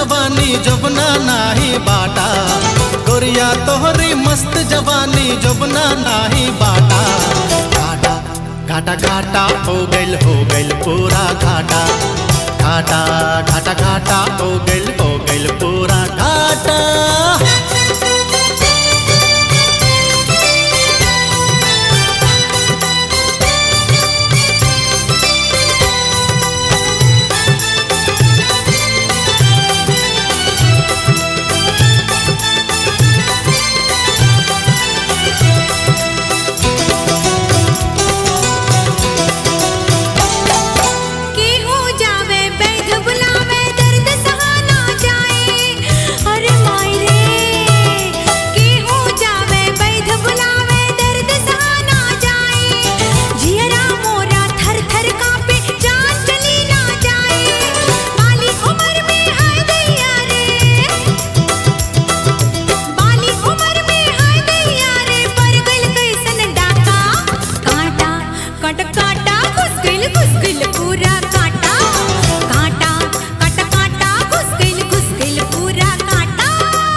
जवानी जबना नाही बाटा गोरिया तोहरी मस्त जवानी जबना नाही बाटा घाटा घाटा घाटा हो गइल हो गइल पूरा घाटा घाटा घाटा घाटा हो गइल हो गइल पूरा घाटा केहू जावे बैध बुलावे दर्द सहा ना जाए अरे माई रे केहू जावे बैध बुलावे दर्द सहा ना जाए जियरा मोरा थर थर कांपे जान चली ना जाए बाली उम्र में हाय दैया रे बाली उम्र में हाय दैया रे पर गइल कैसन डाका कांटा कट काटा घुस गइल घुस गइल पूरा कांटा कांटा कट काटा घुस गइल घुस गइल पूरा कांटा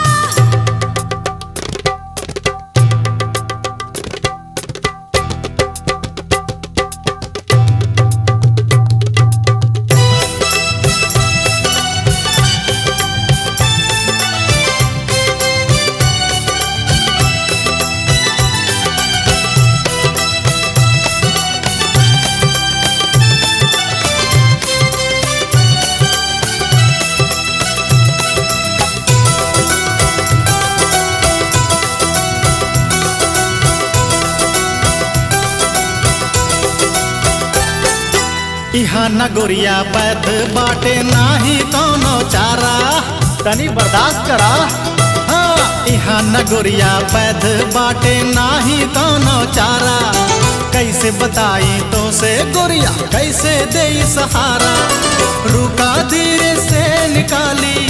इहा न गोरिया बैद बाटे नाही कौनो चारा तनी बर्दाश्त करा हाँ इहा न गोरिया बैद बाटे नाही कौनो चारा कैसे बताई तो से गोरिया कैसे दे सहारा रुका धीरे से निकाली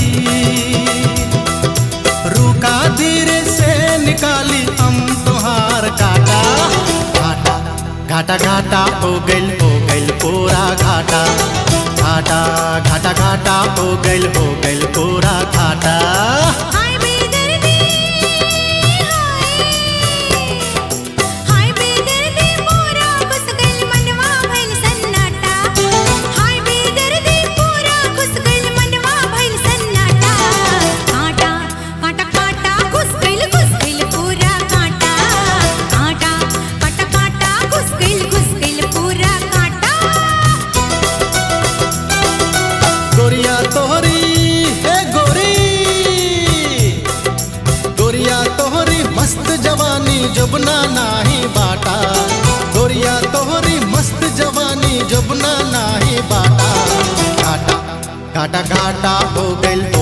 रुका धीरे से निकाली हम तुहार काटा घाटा घाटा घाटा हो गइल हो गइल पूरा घाटा घाटा घाटा घाटा हो गइल हो गइल पूरा घाटा हाय बेदर्दी हाय हाय बेदर्दी पूरा घुस गइल मनवा भइल सन्नाटा हाय बेदर्दी पूरा घुस गइल मनवा भइल सन्नाटा कांटा कांटा कांटा घुस गइल घुस गइल पूरा कांटा कांटा कांटा कांटा घुस गइल घुस गइल पूरा कांटा गोरिया तोहरी हे गोरी गोरिया तोहरी मस्त जवानी जबना नाही बाटा गोरिया तोहरी मस्त जवानी जबना नाही बाटा घाटा घाटा घाटा हो गइल हो